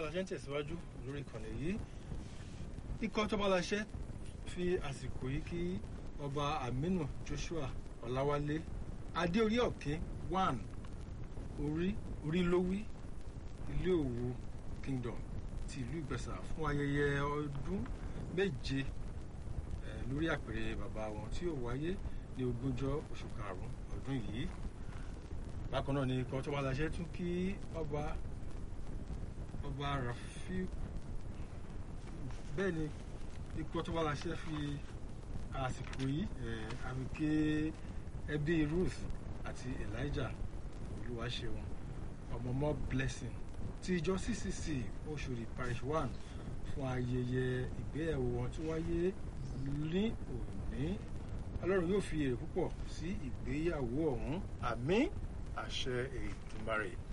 ṣe ń tẹ̀síwájú lórí ìkànnì yìí ikọ̀ tó bá láṣẹ fi àsìkò yìí kí ọba Aminu Joshua Ọláwálé adéorí ọ̀kín one orí orí lówí ilé òwò kingdom ti ìlú Ìgbẹ̀sà fún ayẹyẹ ọdún méje lórí àpèrè bàbá wọn tí ó wáyé ní ogúnjọ́ oṣù karùn-ún ọdún yìí bákan náà ni ikọ̀ tó bá láṣẹ tún kí ọba ọba Rafiu bẹ́ẹ̀ ni ikọ̀ tó bá láṣẹ fi àsìkò yìí àbíké ẹbí Ruth àti Elijah Olúwaṣeun ọmọọmọ blessing ti ìjọ CCC Oṣòdì parish one fún ayẹyẹ ìgbéyàwó wọn tó wáyé ní òní Ọlọ́run yóò fi èrè púpọ̀ sí ìgbéyàwó ọ̀hún àmín àṣẹ Èdùmàrè.